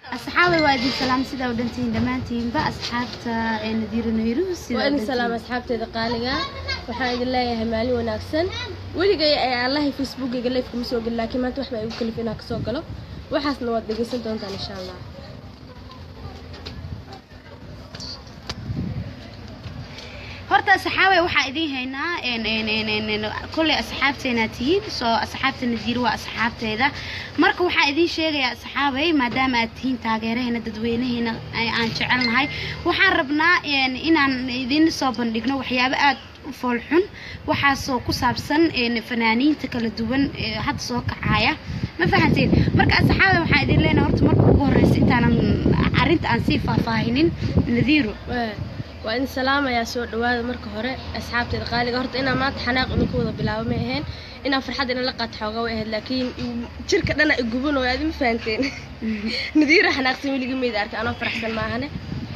asxaabay waa idin salaam sidaa u dhantihiin dhammaantiinba asxaabta ee nadiiro nayruus waa idin salaam asxaabteeda qaaliga waxaan idin leeyahay maalin wanaagsan weligay ee allahay facebookayga leefka ma soo gelin laakiin maanta wax baa igu kalif inaan kasoo galo waxaasna waad dhegeysan doontaan insha allah horta asxaabay waxaa idiin haynaa kolley asxaabteena tihiin soo asxaabta nadiiro waa asxaabteeda marka waxaa idiin sheegayaa asxaabay maadaama aad tihiin taageeraheena dadweynaheena aan jecelnahay waxaan rabnaa inaan idin soo bandhigno waxyaabo aad u foolxun waxaasoo ku saabsan fanaaniinta kala duwan ee hadda soo kacaya ma fahanteen marka asxaabay waxaan idin leenahay horta marka ugu horreysa intaanan arrinta aan sii faahfaahinin nadiiro waa idin salaamayaa soo dhawaada marka hore asxaabteeda qaaliga horta inaan maanta xanaaq idinku wada bilaabo may ahayn inaan farxad ina la qaato xoogaa way ahayd laakiin jirka dhana igubanayo aad ma fahanteen nadiira xanaaqsan weligii mayda arkay anoo faraxsan maahane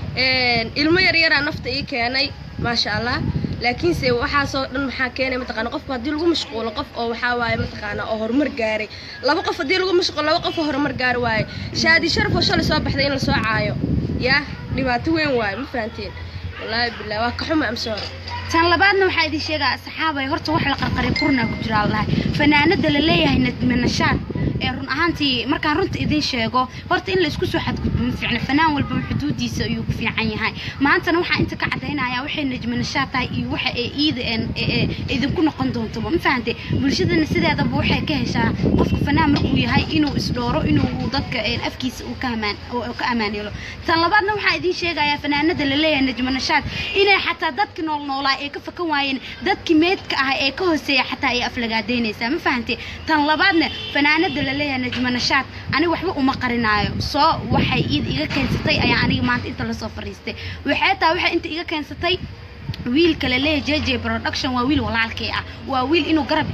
ilmo yaryaraa nafta ii keenay maasha allah laakiinse waxaasoo dhan maxaa keenay mataqaana qofku haddii lagu mashquulo qof oo waxaa waaye mataqaana oo horumar gaaray laba qof haddii lagu mashquulo laba qof oo horumar gaari waaye shaadi sharaf oo shalay soo baxday in la soo caayo yaa dhibaato weyn waaye ma fahanteen wallaahi billah waa ka xuma amsoore tan labaadna waxaa idin sheegaa asxaabay horta wax la qarqaray qurnaa ku jira allahay fanaanada la leeyahay nadmanashaad ee run ahaantii markaan runta idin sheego horta in la isku soo xadgudbo ma fiicna fanaan walbaba xuduudiisa ayuu ku fiican yahay maantana waxaa inta ka cadaynayaa waxay najmanashaad tahay iyo waxa ee iida idinku noqon doontaba ma fahante bulshadana sideedaba waxay ka heshaa qofka fanaan markuu yahay inuu isdhooro inuu dadka afkiisa uu ka amaan ka amaan helo tan labaadna waxaa idin sheegayaa fanaanada la leeyahay najmanashaad inay xataa dadki nool noolaa ee ka fakan waayeen dadkii meedka ah ee ka hooseeya xataa ay aflagaadeynaysaa ma fahante tan labaadna fanaanada la leeyahay najmanashaad aniga waxba uma qarinaayo soo waxay iid iga keensatay ayaa aniga maanta inta lasoo fariistay waxay taa waxay inta iga keensatay wiilka la leeyahay j j production waa wiil walaalkay ah waa wiil inuu garab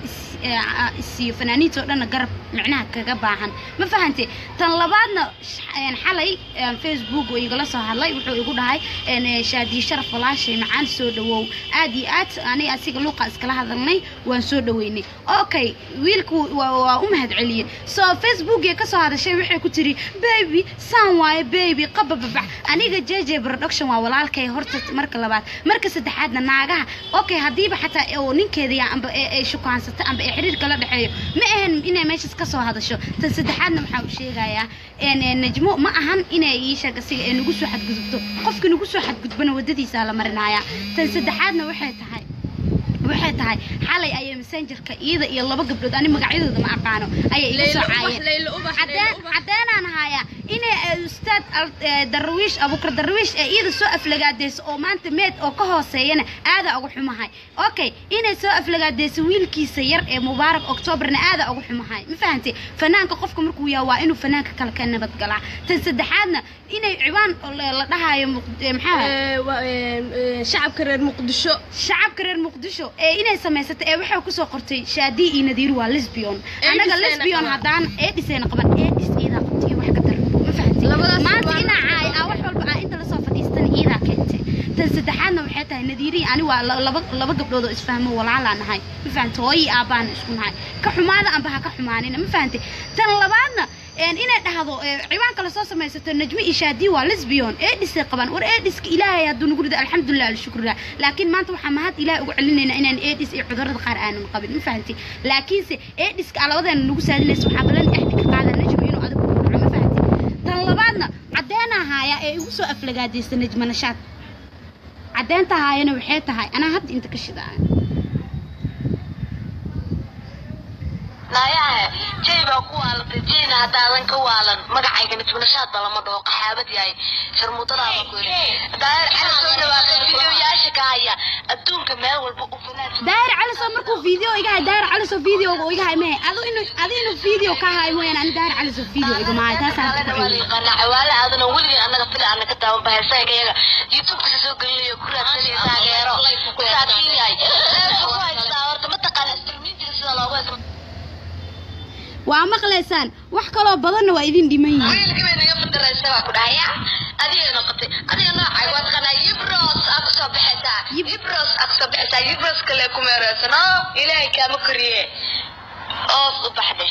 isiiyo fanaaniinta oo dhanna garab micnaha kaga baahan ma fahante tan labaadna xalay facebook oo igala soo hadlay wuxuu igu dhahay shaadiye sharaf walaashay macaan soo dhawow aad iyo aad aniga asiga luuqa iskala hadalnay waan soo dhaweynay okay wiilku waa u mahad celiyey soo facebookee kasoo hadashay waxay ku tiri baby saan waaye baby qabababax aniga j j production waa walaalkay horta marka labaad marka saddexaadna naagaha okay haddiiba xataa oo ninkeeda amba ay shukaansata amba ay xiriir kala dhexeeyo ma ahan inay meeshaas kasoo hadasho tan saddexaadna waxaa u sheegayaa najmo ma ahan inay ii sheeg asiga ee nagu soo xadgudubto qofka nagu soo xadgudbana waddadiisaa la marinayaa tan saddexaadna waxay tahay waxay tahay xalay ayay messengerka iyada iyo laba gabdhood ani magacyadooda ma aqaano ayay iga soo caayeen caddeenaan hayaa inay ustaad darwiish abukar darwiish ee iyada soo aflagaadeyso oo maanta meed oo ka hooseeyana aadaa uga xumahay okay inay soo aflagaadeyso wiilkiisa yar ee mubaarak octoobarna aadaa uga xumahay ma fahantay fanaanka qofka markuu yaha waa inuu fanaanka kale ka nabadgalaa tan saddexaadna inay ciwaan la dhahayo maxaa shacabka reer muqdisho shacabka reer muqdisho ee inay samaysatay ee waxay kusoo qortay shaadii iyo nadiiru waa lesbion anaga lesbion haddaan eedhisayna qaban eedhis iidaa qabtay iyo wax ka dar ma fahanti maanta inaa caay aa wax walba aa inta lasoo fadhiistana iidaa keentay tan saddexaadna waxay tahay nadiirii ani waa laba laba gabdhood oo isfahmo walaalaa nahay ma fahanti hooyii aabbaana isku nahay ka xumaada amba ha ka xumaanina ma fahanti tan labaadna inay dhahdo ciwaanka lasoo samaysato najmo iyo shaadi waa lesbion eedhisay qaban war eedhiska ilaahay hadduu nagu rido alxamdulilah alshukrillah laakiin maanta waxaa mahad ilaah ugu celinaynaa inaan eedhis iyo cudurrada qaar aanan qabin ma fahanti laakiinse eedhiska alabadeena nagu saadinaysa waxaa balan axdi ka qaada najmo inuu adigu ku dhaco ma fahanti tan labaadna caddeenaa haaya ee igu soo aflagaadaysa najmo nashaad caddeenta haayana waxay tahay anaa hadda inta ka shidaa naayahe jay baa ku waalatay jayna haddaadan ka waalan magacayga najmanashaadba lama dhaho qaxaabad yahay sharmuutadaaba ku yiri daahir cali soo dhawaaqay fideoyaasha ka haya adduunka meel walba u fanaan daahir cali soo markuu video iga hay daahir cali soo video iga hay mee adu inu adi inuu video ka hay mooyaan ani daahir cali soo video iga maahay taasaan ku waa yaqaanaa cawaale aadana weligii annaga fili ana ka taaban bahay sayga yaga youtubeka soo gelinayo ku raadsanaya taageero saadkin yahay ku haystaa horta mataqaana istirmiintiga sida loogu haysto waa maqlaysaan wax kaloo badanna waa idin dhiman yihiin wiilkii bay naga fadaraysa baa ku dhahaya adiga noqotay adiga noocay waa taqaanaa yibros aa kusoo baxaysaa yibros aa kusoo baxaysaa yibros kale ku meereysan oo ilaahay kaama koriye oos u baxde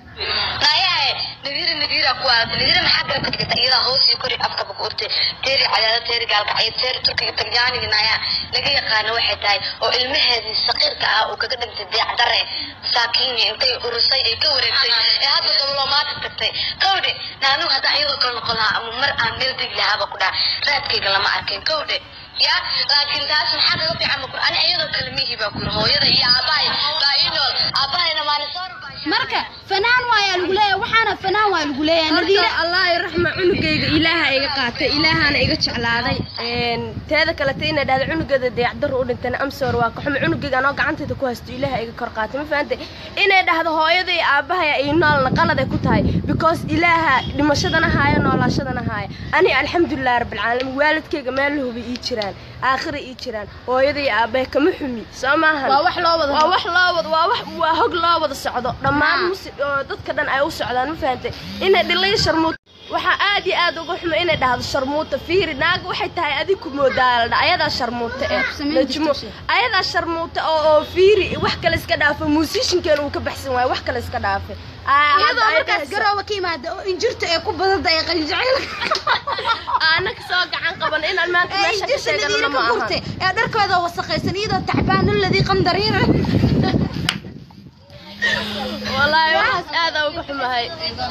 nayahe nadiira nadiira ku aad nadiira maxaa garab ka dhigata iyada hoos iyo kori afka ba ku urtay teeri cadaada teeri gaalkacyo teeri turkiga talyaaniga naya laga yaqaano waxay tahay oo ilmaheedii saqiirka ah uu kaga dhintay deecdare saakiinya intay urusay ay ka wareegtay ee hadda diblomaati tagtay kawdhe naanu haddaan iyadoo kale noqon lahaa ama mar aan meel degi lahaaba ku dhaha raadkayga lama arkin kawdhe ya laakiin taas maxaa kaga fiican makur ani iyadoo kale mihi baa kuri hooyada iyo aabahay baa ii nool aabahayna maanisoor marka fanaan waayaa lagu leeyahay waxaana fanaan waa lagu leeyahay nadiira horta allah raxma cunugayga ilaaha iga qaatay ilaahana iga jeclaaday Een, teeda kalete inay dhahda cunugeeda deecdar u dhintana amsoor waa ka xume cunugayga anoo gacantayda ku haysto ilaaha iga kor qaatay ma fahantay inay dhahdo hooyada iyo aabahaya iyo noolna qaladay ku tahay because ilaaha dhimashadana haaya noolaashadana haaya ani alxamdulilah rabbilcaalamiin waalidkayga meel la hubi ii jiraan aakhira ii jiraan hooyada iyo aabahay kama xumi soo maahan waa wax loo wada waa wax loo wada waa wax waa hog loo wada socdo dhammaan Haa. musi oo dadka dhan ay u socdaan ma fahantay inay dhilay sharmuut waxaa aad iyo aad uga xumo inay dhahdo sharmuuta fiiri naaga waxay tahay adig ku moodaaladha ayadaa sharmuuta ee Samayn najmo jirta shay. ayadaa sharmuuta oo oo fiiri wax kale iska dhaafay muusishinkeena uu ka baxsan waayo wax kale iska dhaafay Aa, iyadoo hadda markaas ayadaha- garooba ka yimaada oo injirta ee ku badanta ee qalinjaceylka aanaka soo gacan qaban inaan maanta ee meesha ka injirta sheegano nadiira ma ka aha gurtay ee dharkooda wasaqaysan iyadoo tacbaano ladii qandariira wallaahi waxaas aadaa uga xumahay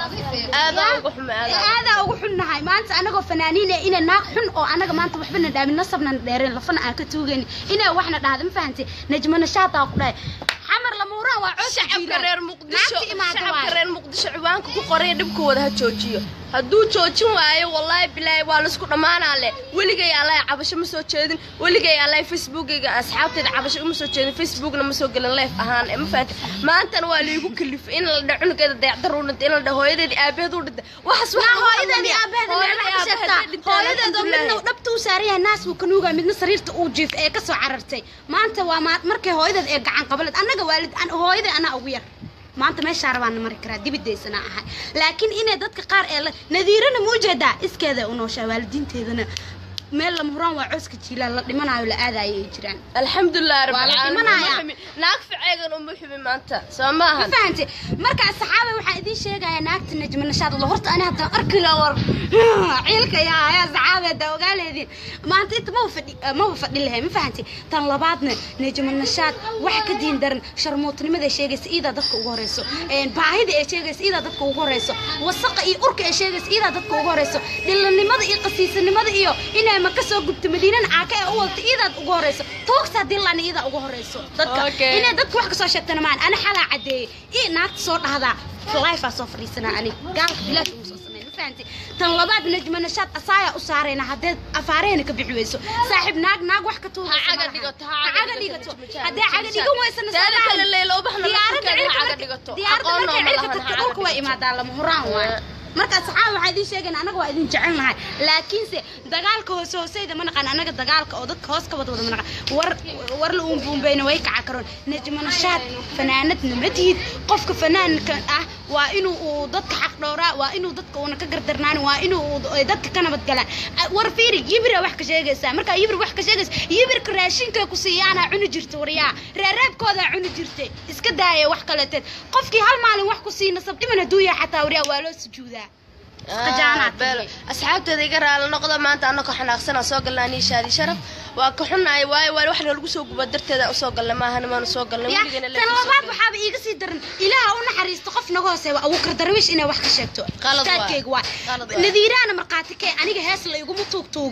aadaa uga xumay aadaa aadaa ugu xunnahay maanta anagoo fanaaniin ee ina naag xun oo anaga maanta waxba na dhaamin nasabna na dheereen lafana aan ka tuugayni inay waxna dhahda ma fahantay najmana shaataa ku dhahay xamar lamuuraan waa cod shacabka reer muqdisho naagta imaada shacabka waay reer muqdisho ciwaanka ku qoraya dhibkooda ha joojiyo hadduu joojin waayo wallaahi bilaahi waa laisku dhammaanaa leh weligay allahi cabasho ma soo jeedin weligay allahi facebookayga asxaabtayda cabasho uma soo jeedin facebookna ma soo gelin leef ahaan ee ma fahanti maantana waa liigu kalifay in la dha cunugeeda dayacdar u dhintay in la dha hooyadeedi aabaheed u dhintay waxaas wax naa lagu hooyadeedii qalamiya. aabaheeda Hooyadii maxaa ka aabaheed sheegtaa dhintay, hooyadeedoo midna alxamdulilaahi. dhabta u saaran yahay naas buu ka nuugaa midna sariirta uu jiif ee ka soo carartay maanta waa ma- markay hooyadeed ee gacan qabaled annaga waalid an- hooyadii anaa ugu yar maanta meeshaa rabaan mari karaa dibidaysanaa ahay laakiin inay dadka qaar ee la nadiirana ma ujeedaa iskeeda u nooshaa waalidiinteedana meel lama huraan waa cooska jiilaan la dhimanayo la aadayo ay jiraan alxamdulilah Waa la rabbil dhimanayaa. caalamiin naag ficeegan uma xubi maanta soo ma maahan fahantay markaa saxaaba waxaan idiin sheegayaa naagta najma nashaad lo horta ani haddaan arki la war ciilka yaa ayaa saxaabeeda ogaaleediin maanta inta maba fadhi maba fadhi lahay ma fahantay tan labaadna najma nashaad wax ka diin daran sharmuutnimada sheegaysa iidaa dadka ugu horeyso een, baahida ee sheegaysa iidaa dadka ugu horeyso wasaqa iyo urka ee sheegaysa iidaa dadka ugu horeyso dhilanimada iyo qasiisanimada iyo inay maka soo gubto madiinana caaka ee u wadata iidaad ugu horeyso toogsa haddii lana iidaa ugu horeyso dadka Okay. inay dadka wax kasoo sheegtana maan ana xalaa cadeeyey ii naagta soo dhahdaa lifea soo fadhiisanaa ani gaalka bilaash ugu soo sameyn ma fahanti tan labaad najma nashaad asaayaa u saarayna haddee afaareena ka bixi weyso saaxiib naag naag wax ka tuugaysa Ha caga malaha. dhigato, ha ha caga caga dhigato dhigato, haddee caga dhigan weysana Taada kale Leyla, ubaxna diyaaradda laftirkeeda ha cirka caga markay- dhigato. diyaaradda Aqoon markay nooma cirka lahan, ha tagto caga dhulka way dhigato. imaadaa lama huraan waay Waa. marka saxaaba waxaa idiin sheegayna anaga waa idin jecel nahay laakiinse dagaalka hoose hooseyda ma naqaan anaga dagaalka oo dadka hoos ka wada wada ma naqaan war war la uunbuunbayna way kaca karoon najma nashaad fanaanadna ma tihid qofka fanaanka ah waa inuu uu dadka xaq dhowraa waa inuu dadka uuna ka gardarnaan waa inuu uu- ay dadka ka nabad galaan Ah, war fiiri yibira wax ka sheegaysaa markaa yibir wax ka sheegaysa yibirka raashinka ku siiyaanaa cuni jirta waryaa reereebkoodaa cuni jirtay iska daaya wax kaleeteed qofkii hal maalin wax ku sii nasab dhiman hadduu yahay xataa waryaa waa loo sujuudaa qajaanaad beelo asxaabteeda iga raali noqda maanta anakoo xanaaqsanaa soo galnaa niishaadi sharaf waa ka xunahay waayo waa wax lagu soo guba darteeda usoo galnay maahan maanu soo galnay ya weligana tan labaad waxaaba iiga sii daran ilaaha u naxariisto qof naga hooseeya abuukar darwiish inay wax ka sheegto Qalad waay. Ustaadkayga waay Qalad waay. nadiiraana markhaati kee aniga hees la iguma tuugtuug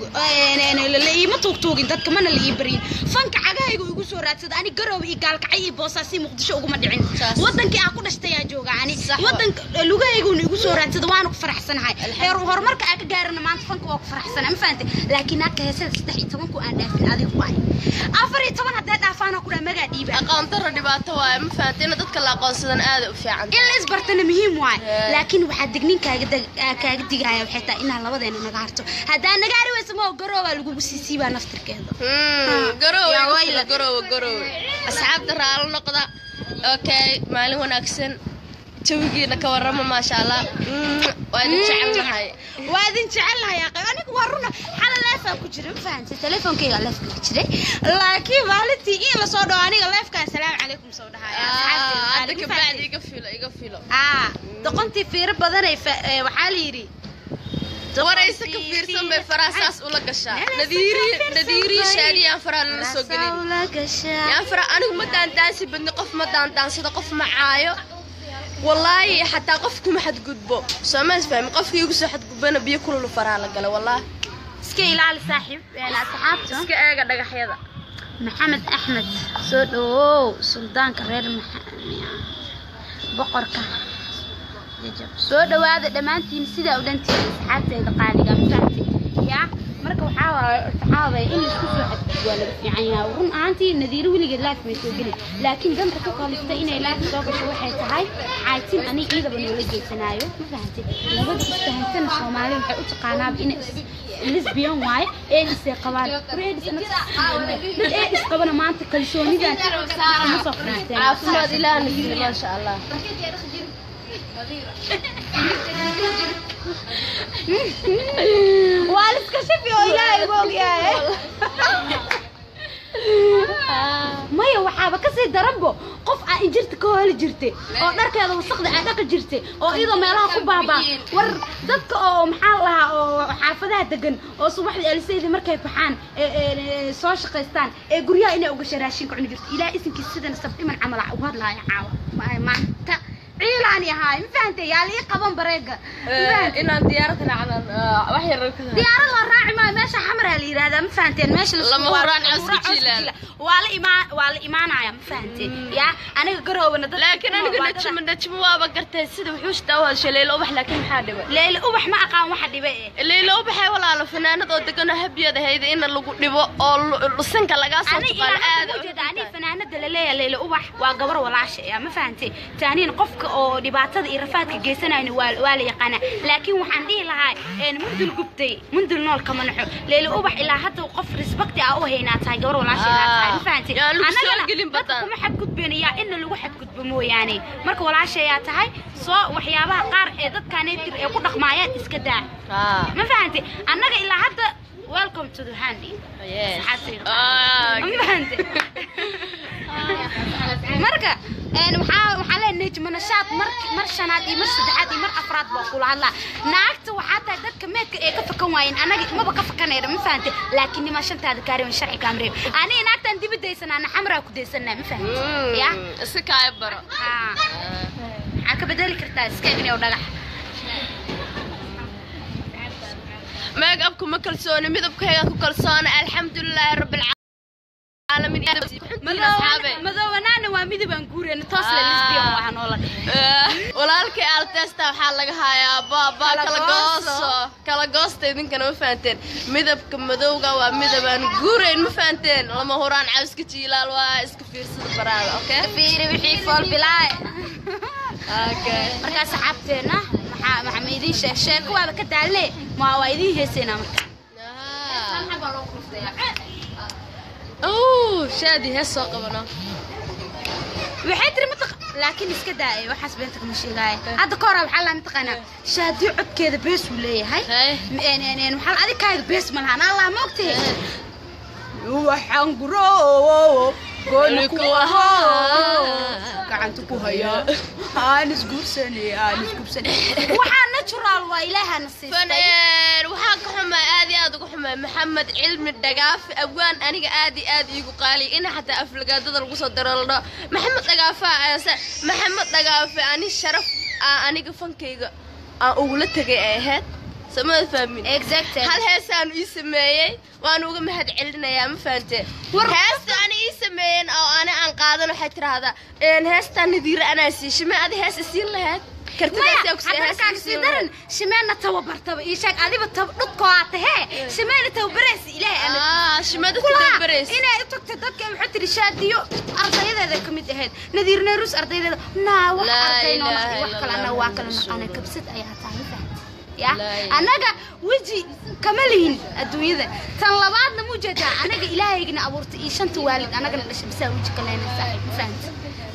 la iima tuugtuugin dadka mana la ii baryin fanka cagahayga igu soo raadsada ani garoob iyo gaalkacay iyo boosaasi muqdisho uguma dhicin Saas. wadankii aan ku dhashtayaa jooga ani Sax waay. wadanka lugahayguna igu soo raadsada waana ku faraxsanahay heer horumarka aan ka gaarana maanta fanka waa ku faraxsana ma fahantay laakiin naagka heesada saddex iyo tobanku aan dhaafin adigu waay afar iyo toban haddee dhaafaana ku dhaa magaa dhiiba aqoon daro dhibaato waaye ma fahantay in dadka la aqoonsadan aada u fiican in la isbartana muhiim waay Yeah. laakiin waxaa dignin kaaga dag- aa kaaga digaya waxay tahay inaan labadeena naga harto haddaa naga hari weysa moo garoobaa lagugu sii siibaa naftirkeeda Hmm, garowe Yaa igu wayla. fila, garowe garowe asxaabta raalo noqda okay maalin wanaagsan jawigiina ka warrama maasha allah Mm, waa idin jecelnahay waa idin jecelahay aqay anigu waa runa xala leefaa ku jira ma fahantay telefoonkeyga leefka ku jiray laakiin maalintii in lasoo dhawo aniga leefka assalaamu calaykum soo dhahaya hadda kabacdi iga filo iga filo aa doqontii fiiro badanay fa- ee, waxaa la yidhi waraysa ka fiirsan bay faraha saas ula gashaa nadiiri nadiiri shaadiyaan faraha lala soo gelin Rasaw la gashaa. yaan faraha anigu ma daandaansi badni qof ma daandaansado qof ma caayo wallaahi xataa qof kuma xadgudbo soo ma isfahmi qofkii igu soo xadgudbana biyo kululu faraha la gala wallaahi iska ilaali saaxiib een, asxaabta iska eega dhagaxyada maxamed axmed soo dhawow suldaanka reer maxamed boqorka jajab soo dhawaada dhammaantiin sidaa u dhantiin asxaabtayda qaaliga ma fahamtay yaa marka waxaa waaye saxaabay in laisku soo xadgudbo waa laga fiican yahay run ahaantii nadiiro weligeed laaf may soo gelin laakiin danta ku kaliftay inay laaf soo gasho waxay tahay xaatin ani ciidaba noola geysanaayo ma fahamtay labada isfahansana soomaali waxay u taqaanaaba inay is- lesbian waaye eedisay qabaan war eedis dad eedis qabana maanta kalsoonidan ma soo fadhiisteen caafimaad ilaahna siiyo maasha allah waa liska shafi oo ilaahay ugu ogyahay maya waxaaba kasii daranbo qof aa injirta ka hooli jirtay oo dharkeeda wasaqda aa dhaqi jirtay oo iyadoo meelaha ku baabaa war dadka oo maxaa lahaa oo xaafadaha degan oo subaxdii aliseydii markay baxaan ee- ee- ee soo shaqaystaan ee guryaha inay ugasha raashinka cuni jirto ilaah isinkiisa sidana sabdhiman camal aa ugu hadlaaya caawa Ma- maanta ciilaani ahaay ma fahantay yaa lii qaban bareega ma fahantay? inaan diyaarad raacdan wax yar ka diyaarad la raaci maayo meesha xamaraa la yidhaahdaa ma fahanteen meesha la Lama huraan cawska jiilaal. waa la imaan waa la imaanaya ma fahanteen yaa aniga garoobana dad laakiin aniga najmo najmo waaba gartay sida wuxuu shitaa waa shaleelo ubax laakiin maxaa dhibay leyle ubax ma aqaan waxa dhibe eh leelo ubaxay walaalo fanaanad oo degan oo habiyad ahayd in lagu dhibo oo lu- lusanka lagaa soo ani tuqaalo ilaa aad hadda ujeeda ani fanaanada la leeyahay leyle ubax waa gabar walaasha eh ma fahantay taaniin qofka oo dhibaatada iyo rafaadka geysanayna waa waa la yaqaana laakiin waxaan dhihi lahaa een mundul gubtay mundul nool kama naxo leyle ubax ilaa hadda qof respecti ah u haynaa tahay gabar walaasha inaa tahay ma fahantay Yaa lagu soo Annagana gelin dadka badan. kuma xadgudbeenayaa inna lagu xadgudbo mooyaane marka walaashayaa tahay soo waxyaabaha qaar ee dadkaanaytir ee ku dhaqmaayaan iska daa Ah, ma fahantay annaga ilaa hadda welcome to the handy yes. Saxaabtayda. Ah, ma fahantay marka een waxaa waxaa leenahay nejma nashaad mar mar shanaad iyo mar saddexaad iyo mar afraad baa kula hadlaa naagta waxaa tahay dadka meedka ee ka fakan waayeen anaga maba ka fakanayna ma fahantay laakiin nimaa shantaada kaariwan sharci kaamreeb aniga naagtaan dibi daysanaana xamraa ku daysanaa ma fahantay Mm, ya si kaaya baro haa maxaa ka bedeli kartaa iska igni oo dhagax meeg abku ma kalsooni midabkayga ku kalsoona alxamdulilaahi rabbilcaalamiin asxaabe madowanaana waa midab aan guureyna toos le lesbian waxaa noola dhihi walaalkay altesta waxaa laga hayaa baaba Kala kala gooso. gooso kala goosta idinkana ma fahanteen midabka madowga waa midabaan guurayn ma fahanteen lama huraan cawska jiilaal waa iska fiirsada baraada okay fiiri wixii fool bilaay okay markaa saxaabteena maxaa maxaa ma idiin sheeg sheeko waaba ka daalle ma waa idiin heeseynaa marka oh shaadi hees soo qabano waxay tiri mataq laakiin iska daa'ay waxaas beenta kama sheegaaye hadda ka hore waxaa laa mataqaanaa shaadiyo codkeeda bees uu leeyahay Hey. Een, een, een, waxaa adig kaaga bees ma lahaan allah ma ogtee waxaan guro gooni ku ahaa gacanta ku hayaa aan isguursanay aan isguursanay waxaa natural waa ilaahana siistay faneen waxaa ka xumaa aad iyo aad uga xumaa maxamed cilmi dhagaafe abwaan aniga aad iyo aad iigu qaaliya ina xataa aflagaadada lagu soo daro la dhaho maxamed dhagaafe ayase maxamed dhagaafe ani sharaf aa aniga fankayga aan ugula tegay ay ahayd samada fahmin exactly hal heesaan ii sameeyey waan uga mahad celinayaa ma fahante heesta ani ii sameeyeen oo ani aan qaadan waxay tiraahdaa een heestaan nadiira anaa siishay ma adi hees isiin lahayd kartidaas yaa ku maya hadda kaan sii daran shimeena tababartaba ii sheeg adiba tab dhudkoo aa tahee shimeena tababaraysa ilaahay ana ah shimada kulaha tababaraysa inay u tagto dadka waxay tiri shaadiyo ardayadeeda ka mid ahayd nadiir neerus ardaydeeda naa wax Laa arday noo ilaaha naqdi wax kale illa annaga Allah, waa kala Rasuul. naqaana kabsad ayaa tahay ma fahamtay ya Laa ilaaha. annaga weji kama lihin adduunyada tan labaadna mu jeedaa anaga ilaahaygina abuurtay iyo shanta waalid annagana dhashay bisaa weji ka leenay saaxiib ma fahamtay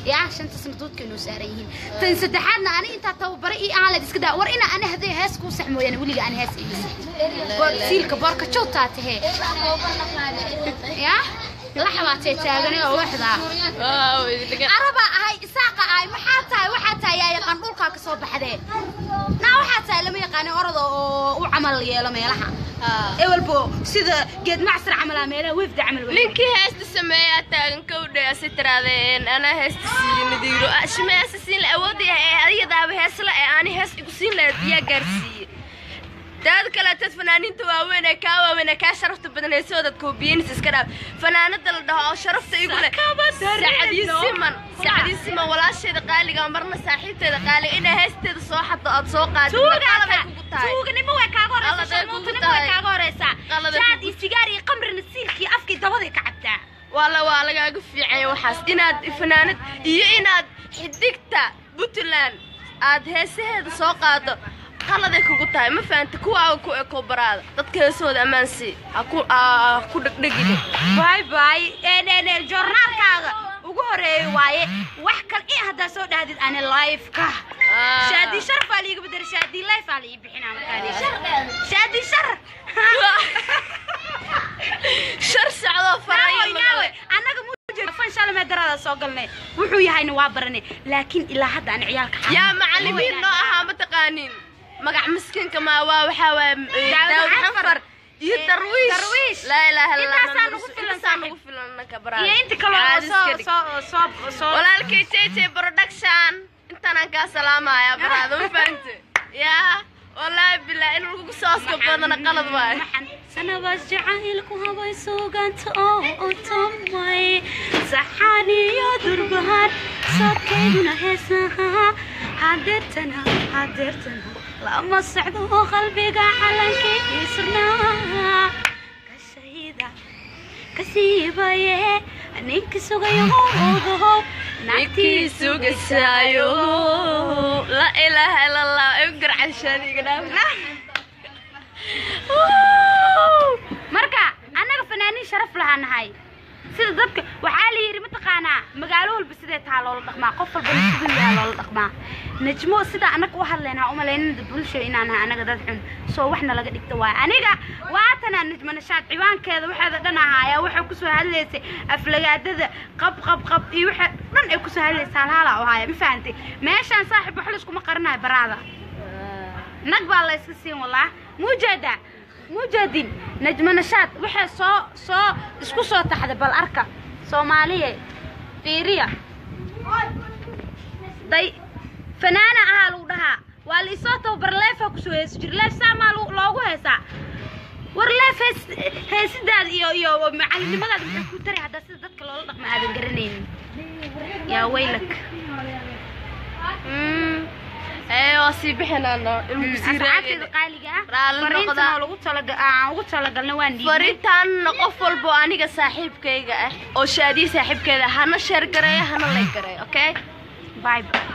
yaa shanta sanadoodka inuu saaran yihiin tan saddexaadna ani intaa tababare ii aan leed iska daa war ina ani haddee hees kuu sax mooyaane weliga aan hees ii siilka boorka jowtaa tahee yaa laxabaatee taagane oo waxdaa arabaa ahay isaaqa ahay maxaa tahay waxaa tahay yaa yaqaan dhulkaa ka soo baxdee naa waxaa tahay lama yaqaani orada oo u camal yeelo meelaha ewelbo sida geed macsar camalaa meelaha wefda camal wey ninkii heesta sameeyaa taagan kowdhe asi tiraadeen anaa heesta siiye nadiiro shime heesta siin la awoodaya ee adiyadaaba heesla ee aani hees igu siin lahayd yaa gaarsiiye daad kaleetad fanaaniinta waaweyn ee kaa waaweyn ee kaa sharafta badan ee soo dadka hubiyeenis iska dhaaf fanaanada la dhaho oo sharafta igu leh sacadii siman sacadii siman walaasheeda qaaliga marna saaxiibteeda qaaliga inaa heesteeda soo xaddo aad soo qaadid qalabay kugu tahay tuuganimo way kaaga horeysaa Qalad ay kugu sharmuutanimo way tahay. kaaga horeysaa Qalad ay jaad kugu- iyo sigaar iyo qamrina siilkii afkii dabaday ka cabtaa waala waa lagaaga fiicanya waxaas inaad fanaanad iyo inaad xidigta puntland aad heesaheeda soo qaado qaladay kugu tahay ma fahanta kuwaaga ku eko baraada dadka heesahooda ammaansii ha ku ha ku dhegdhegine bay bay joornaalkaaga ugu horeeya waaye wax kal in haddaa soo dhahdid ani lifeka shaadi sharaf aa liiga bedera shaadi life aa lii bixinaa markaa shaadi shar shar socdoo farayo naawe naawe annaga mujefan shalmee darada soo galnay wuxuu yahayna waa baranay laakiin ilaa hadda aan ciyaalka xanuun- yaa macallimiin noo ahaa ma taqaanin magac miskiinka maa waa waxaa waaya Daawud daawud Xafar. xafar iyo darwiish Darwiish. laa ilaaha illa allah Intaasaa nagu filan intaasaa saaxiib. nagu filan nanka baraada iyo inta kale oo Caadi soo iska dhig. soo soo soo walaalkay jj production intaanaan kaa salaamaya baraada ma fahante yaa wallaahi bilaa in lagu sooska badana qalad waayo sanabaas jacaylku habay suuganta oo otomay saxaan iyo durbahan soodkayduna heesaha hadeertana hadeertana lama socdo oo qalbiga calankii surnaa kashayda kasiibaye ninki sugayo odaho ninkii sugasaayo la ilaaha ila allah ay u garcashaaniga marka annaga fanaaniin sharaf lahaa nahay sida dadka waxaa la yidhi mataqaanaa magaalo walba sidee taha loola dhaqmaa qof walba siduu yaha loola dhaqmaa najmo sida annaga u hadlaynaa umalaynada bulsho inaan nahay annaga dad xun soo waxna laga dhigta waayo aniga waatanaa najmo nashaad ciwaankeeda waxeeda dhan ahaayaa waxay kusoo hadlaysay aflagaadada qab qab qab iyo waxa dhan ay kusoo hadlaysay halhaala u haaya ma fahantay meeshaan saaxib wax layskuma qarinayo baraada nag baa la iska siin walaa mujeeda mujeedin najmo nashaad waxay soo soo isku soo taxday bal arka soomaaliye fiiriya day fanaana ahaa lagu dhahaa waa la isoo tababar leefaa kusoo heesi jira leef saamaa lo- loogu heesaa war leef hees heesidaada iyo iyo macalinimadaada maxay ku tari haddaa sida dadka loola dhaqma aadan garanaynin yaa waylak ee waa sii bixinaano ilmu sii asxaabteeda raagayna qaaliga ah Raalli fariintan noqda. oo lagu talaga aan ugu talagalna waan dhiibnay fariintaanna qof walbo aniga saaxiibkayga ah oo shaadiye saaxiibkeeda hana sheer gareeyo hana lay gareeyo okay bye bye